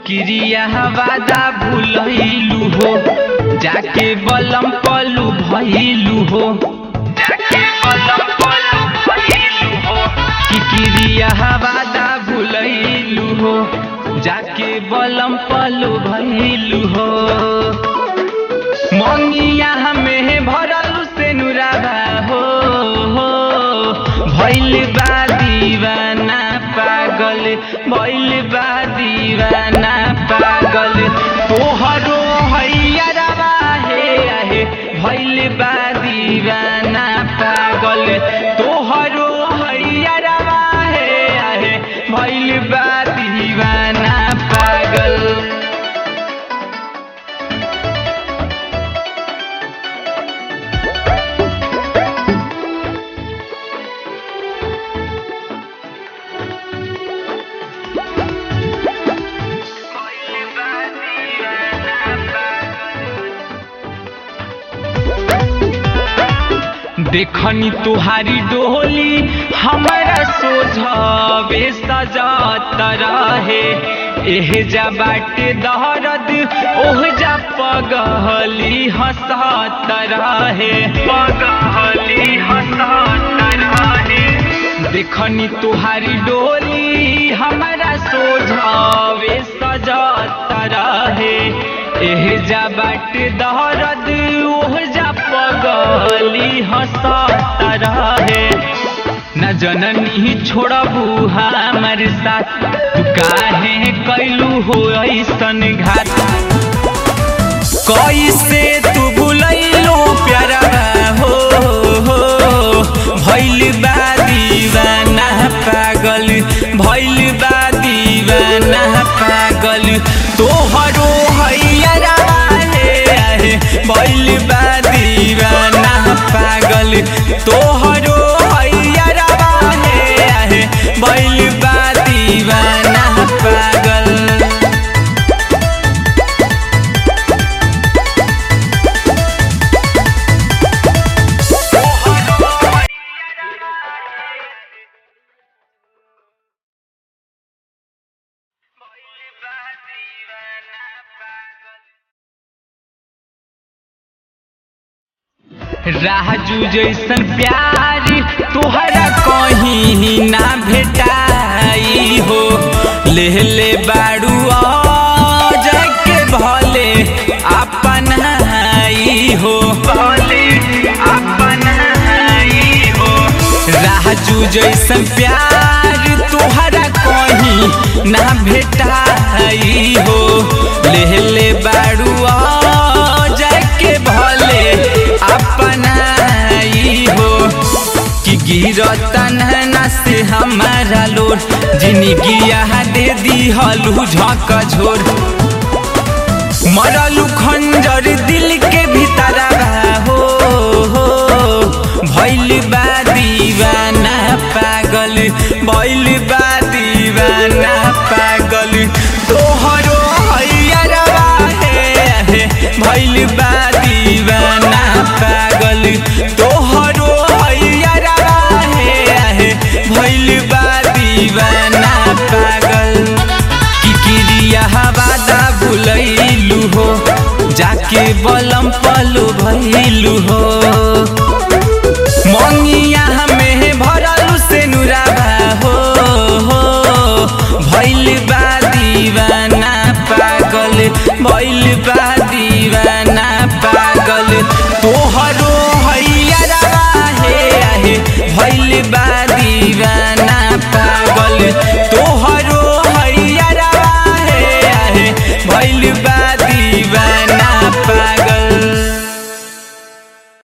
किरिया वादा भूलैलू हो जाके बलम पलू भइलू हो जाके बलम पलू भइलू हो कि किरिया वादा भूलैलू हो जाके बलम पलू भइलू हो मंगिया हमें भरल से नुराबा हो हो भइल बा दीवाना पागल भइल बा दीवाना पागल तोहरो हैयरवा हे आहे भइल बा दीवाना पागल तोहरो हैयरवा हे आहे भइल बा दीवाना पागल देखनी तुहारी डोली हमारा सोझावे सजात रहे एह जा बाटे दहरद ओह जा पगहली हंसत रहे पगहली हंसत रहे देखनी तुहारी डोली हमारा सोझावे सजात रहे एह जा बाटे दहरद ओह जा पगली हंसत रहे न जननी छोड़बू हमार साथ तू काहे कैलू हो ऐसन घात कैसे तू भूलैलो प्यारा हो हो भइल बा दीवाना पागल भइल बा दीवाना पागल तोहरो हैयरा हे आहे भइल बा दीवाना पागल तोहरो हैयरा हे आहे भइल बा दीवाना पागल राजू जैसन प्यार तोहरा कहीं ना भेटाई हो ले ले बाड़ू जाके भले अपन आई हो भले अपन आई हो राजू जैसन प्यार तोहरा कहीं ना भेटाई हो ले ले बाड़ू जाके भले अपनाई हो कि गिरता नहना से हमारा लोर जिंदगी दे दी हलू झक झोर मरलू खंजर दिल के भीतर हो हो भइल बा दीवाना पागल भइल बा दीवाना पागल तोहरो हैयरवा हे भइल बा दीवाना पागल तोहरो हैयरवा हे भइल बा दीवाना पागल कि किरिया वादा भुलैलू हो जाके बलम पलू भइलू हो मंगिया हमें भरलू से नुराबा हो हो भइल बा दीवाना पागल भइल बा दीवाना